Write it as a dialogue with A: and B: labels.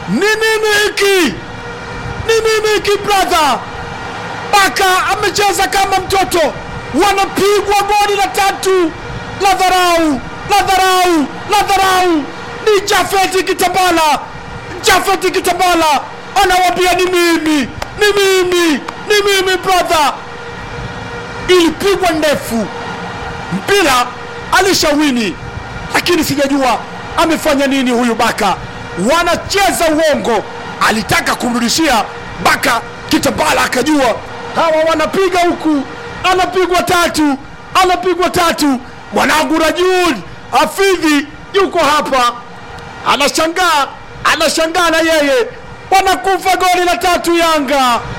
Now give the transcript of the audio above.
A: Ni nini hiki? Ni nini hiki brother? Baka amecheza kama mtoto, wanapigwa goli la tatu la dharau, la dharau, la dharau. Ni Jafeti Kitambala, Jafeti Kitambala anawambia ni mimi, ni mimi, ni mimi brother. Ilipigwa ndefu, mpira alishawini, lakini sijajua amefanya nini huyu Baka. Wanacheza uongo, alitaka kumrudishia Baka Kitambala, akajua hawa wanapiga huku, anapigwa tatu, anapigwa tatu. Mwanangu Rajul Hafidhi yuko hapa, anashangaa, anashangaa na yeye, wanakufa goli la tatu Yanga.